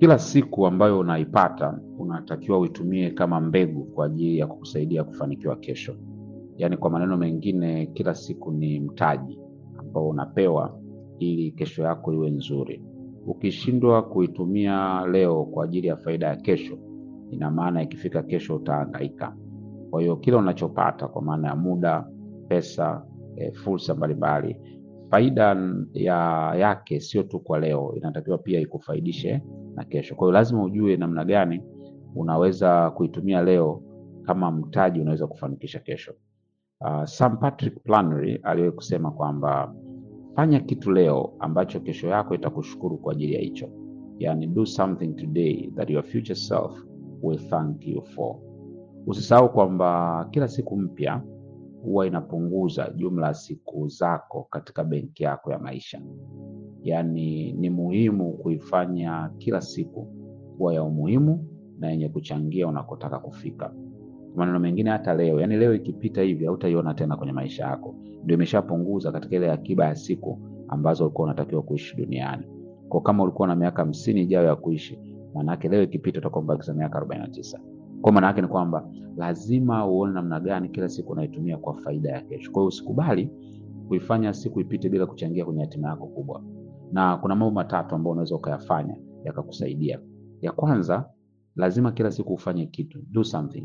Kila siku ambayo unaipata unatakiwa uitumie kama mbegu kwa ajili ya kukusaidia kufanikiwa kesho. Yaani kwa maneno mengine, kila siku ni mtaji ambao unapewa ili kesho yako iwe nzuri. Ukishindwa kuitumia leo kwa ajili ya faida ya kesho, ina maana ikifika kesho utahangaika. Kwa hiyo kila unachopata kwa maana ya muda, pesa, e, fursa mbalimbali, faida ya yake sio tu kwa leo, inatakiwa pia ikufaidishe na kesho. Kwa hiyo lazima ujue namna gani unaweza kuitumia leo kama mtaji unaweza kufanikisha kesho. Uh, Sam Patrick Flannery aliwahi kusema kwamba fanya kitu leo ambacho kesho yako itakushukuru kwa ajili ya hicho. Yani, do something today that your future self will thank you for. Usisahau kwamba kila siku mpya huwa inapunguza jumla ya siku zako katika benki yako ya maisha. Yaani ni muhimu kuifanya kila siku kuwa ya umuhimu na yenye kuchangia unakotaka kufika. Kwa maneno mengine, hata leo, yaani leo ikipita hivi hautaiona tena kwenye maisha yako, ndio imeshapunguza katika ile akiba ya siku ambazo ulikuwa unatakiwa kuishi duniani. Kwa kama ulikuwa na miaka hamsini ijayo ya kuishi, maanake leo ikipita utakuwa umebakiza miaka arobaini na tisa. Kwa maana yake ni kwamba lazima uone namna gani kila siku unaitumia kwa faida ya kesho. Kwa hiyo usikubali kuifanya siku ipite bila kuchangia kwenye hatima yako kubwa. Na kuna mambo matatu ambayo unaweza ukayafanya yakakusaidia. Ya kwanza, lazima kila siku ufanye kitu, do something.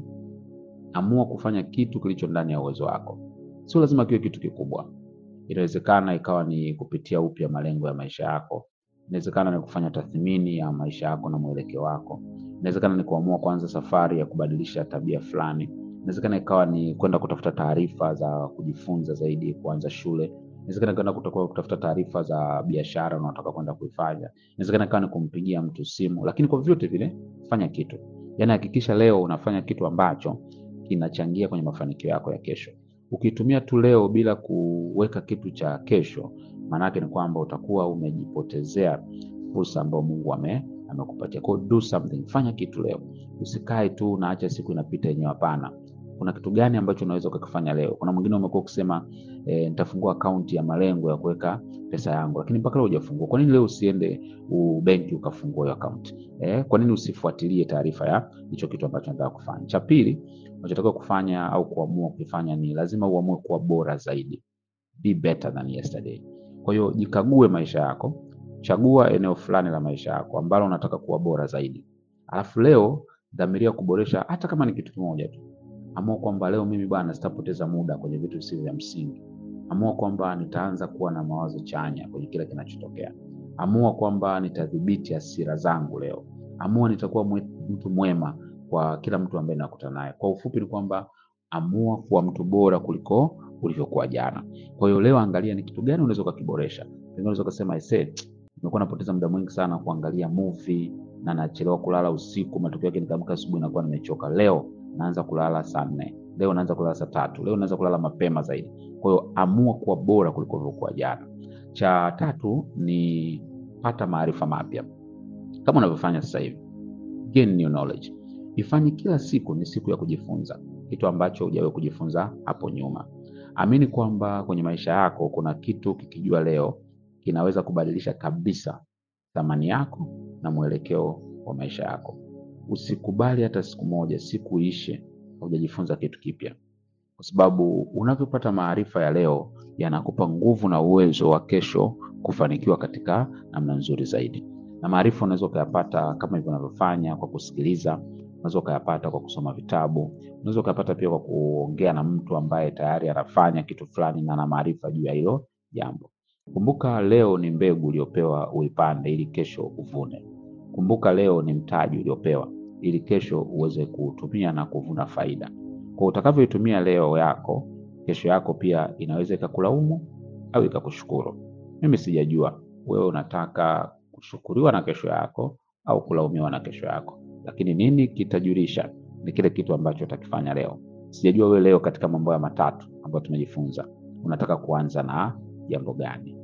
Amua kufanya kitu kilicho ndani ya uwezo wako. Sio lazima kiwe kitu kikubwa. Inawezekana ikawa ni kupitia upya malengo ya maisha yako. Inawezekana ni kufanya tathmini ya maisha yako na mwelekeo wako. Inawezekana ni kuamua kuanza safari ya kubadilisha tabia fulani. Inawezekana ikawa ni kwenda kutafuta taarifa za kujifunza zaidi, kuanza shule. Inawezekana kwenda kutakuwa kutafuta taarifa za biashara unaotaka kwenda kuifanya. Inawezekana ikawa ni kumpigia mtu simu, lakini kwa vyote vile fanya kitu. Yaani hakikisha leo unafanya kitu ambacho kinachangia kwenye mafanikio yako ya kesho. Ukitumia tu leo bila kuweka kitu cha kesho, maanake ni kwamba utakuwa umejipotezea fursa ambayo Mungu ame amekupatia. Kwa hiyo do something, fanya kitu leo. Usikae tu unaacha siku inapita yenyewe. Hapana, kuna kitu gani ambacho unaweza ukakifanya leo? Kuna mwingine umekuwa ukisema e, nitafungua akaunti ya malengo ya kuweka pesa yangu, lakini mpaka leo hujafungua. Kwa nini leo usiende benki ukafungua hiyo akaunti? Eh, kwa nini usifuatilie taarifa ya hicho kitu ambacho unataka kufanya? Cha pili unachotakiwa kufanya au kuamua kufanya ni lazima uamue kuwa bora zaidi, be better than yesterday. Kwa hiyo jikague maisha yako, chagua eneo fulani la maisha yako ambalo unataka kuwa bora zaidi, alafu leo dhamiria kuboresha, hata kama ni kitu kimoja tu. Amua kwamba leo mimi bwana, sitapoteza muda kwenye vitu visivyo vya msingi. Amua kwamba nitaanza kuwa na mawazo chanya kwenye kila kinachotokea. Amua kwamba nitadhibiti hasira zangu leo. Amua nitakuwa mwe, mtu mwema kwa kila mtu ambaye nakutana naye. Kwa ufupi ni kwamba amua kuwa mtu bora kuliko ulivyokuwa jana. Kwa hiyo leo angalia ni kitu gani unaweza ukakiboresha. Pengine unaweza ukasema aisee, nimekuwa napoteza muda mwingi sana kuangalia movie na nachelewa kulala usiku, matokeo yake nikiamka asubuhi nakuwa nimechoka. Leo naanza kulala saa nne, leo naanza kulala saa tatu, leo naanza kulala mapema zaidi. Kwa hiyo amua kuwa bora kuliko ulivyokuwa jana. Cha tatu ni pata maarifa mapya kama unavyofanya sasa hivi, gain new knowledge. Ifanye kila siku ni siku ya kujifunza kitu ambacho hujawahi kujifunza hapo nyuma. Amini kwamba kwenye maisha yako kuna kitu kikijua leo kinaweza kubadilisha kabisa thamani yako na mwelekeo wa maisha yako. Usikubali hata siku moja siku ishe haujajifunza kitu kipya, kwa sababu unavyopata maarifa ya leo yanakupa nguvu na uwezo wa kesho kufanikiwa katika namna nzuri zaidi. Na maarifa unaweza ukayapata kama hivyo unavyofanya kwa kusikiliza, unaweza ukayapata kwa kusoma vitabu, unaweza ukayapata pia kwa kuongea na mtu ambaye tayari anafanya kitu fulani na ana maarifa juu ya hilo jambo. Kumbuka leo ni mbegu uliopewa uipande ili kesho uvune. Kumbuka leo ni mtaji uliopewa ili kesho uweze kuutumia na kuvuna faida. Kwa utakavyoitumia leo yako, kesho yako pia inaweza ikakulaumu au ikakushukuru. Mimi sijajua wewe unataka kushukuriwa na kesho yako au kulaumiwa na kesho yako, lakini nini kitajulisha ni kile kitu ambacho utakifanya leo. Sijajua wewe leo katika mambo ya matatu ambayo tumejifunza unataka kuanza na jambo gani?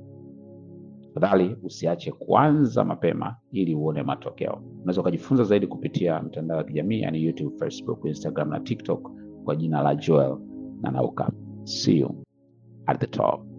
Tafadhali usiache kuanza mapema ili uone matokeo. Unaweza ukajifunza zaidi kupitia mtandao wa kijamii yani YouTube, Facebook, Instagram na TikTok kwa jina la Joel Nanauka. See you at the top.